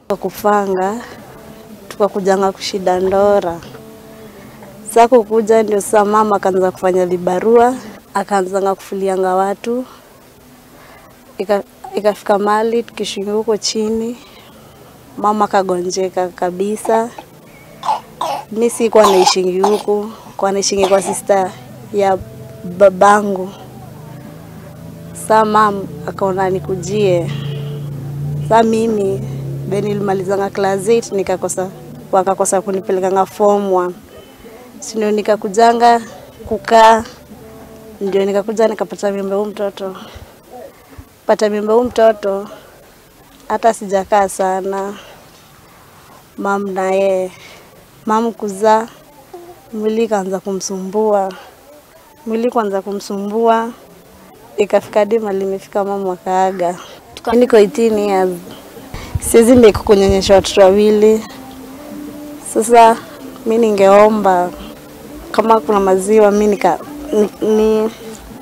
Kwa kupanga tukakujanga kushida Ndora. Sasa kukuja ndio sasa mama akaanza kufanya libarua, akaanzanga kufulianga watu, Ika- ikafika mahali tukishinga huko chini, mama kagonjeka kabisa. Mi sikuwa naishingi huku, kwa naishingi kwa sista ya babangu. Saa mam akaona nikujie. Saa mimi be nilimalizanga class 8 nikakosa, wakakosa kunipelekanga form 1 si ndio nikakujanga kukaa, ndio nikakuja nikapata mimba huu mtoto. Pata mimba huu mtoto, hata sijakaa sana mam naye mam kuzaa, mwili ikaanza kumsumbua, mwili kuanza kumsumbua, ikafika hadi mahali imefika mama akaaga. Mi niko 18 years, siwezi make kunyonyesha watoto wawili. Sasa mi ningeomba kama kuna maziwa mi nika, ni, ni,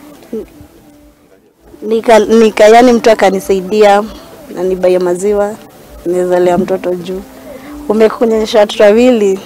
nika, nika yani mtu akanisaidia na nibaie maziwa naweza lea mtoto juu umekunyonyesha watoto wawili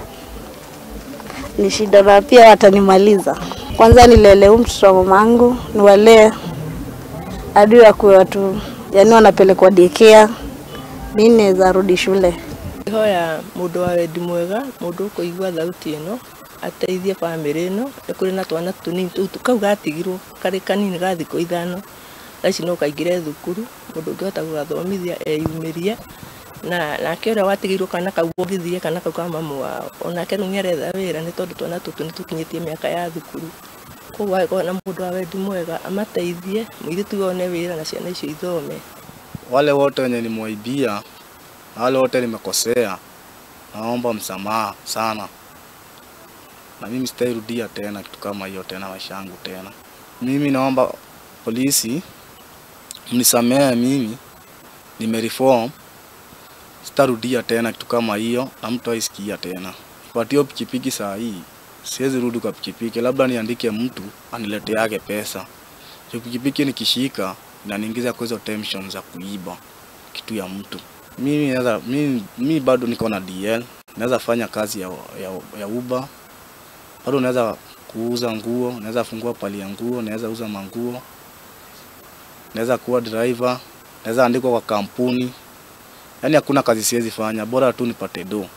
ni shida na pia watanimaliza. Kwanza nilele huyu mtoto wa mamangu niwalee hadi wakuwe watu yani wanapelekwa daycare, mi naweza rudi shule. hoya mundu wa wendi mwega mundu ukuigua thauti ino ateithie bamĩrĩ ĩno nĩ kũrĩ na twana tũnini tũu tu- kau gatigirwo karĩ kanini ga thikũ ithano thaa ici no kaingĩre thukuru mũndũ ũngĩhota gũgathomithia eyumĩrie na nake ũrĩa watigĩirwo kana kau ũngĩthire kana kau ka mamu wao onake rĩu nĩaretha wĩra nĩ tondũ twana tũtũ nĩ tũkinyĩtie mĩaka ya thukuru koguo agĩkorwo na mũndũ wa wendi mwega amateithie mũirĩtu one wĩra na ciana icio ithome wale wote wenye nimwaibia na wale wote nimekosea, naomba msamaha sana, na mimi sitairudia tena kitu kama hiyo tena maisha yangu tena. Mimi naomba polisi mnisamehe, mimi nimereform, sitarudia tena kitu kama hiyo, na mtu aisikia tena. Patio pikipiki saa hii siwezi rudi kwa pikipiki, labda niandike mtu anileteage pesa. Hiyo pikipiki nikishika inaniingiza kwa hizo tension za kuiba kitu ya mtu. Mimi naweza mimi, mimi bado niko na DL, naweza fanya kazi ya, ya, ya Uber, bado naweza kuuza nguo, naweza fungua pali ya nguo, naweza uza manguo, naweza kuwa driver, naweza andikwa kwa kampuni. Yaani hakuna kazi siwezi fanya, bora tu nipate do.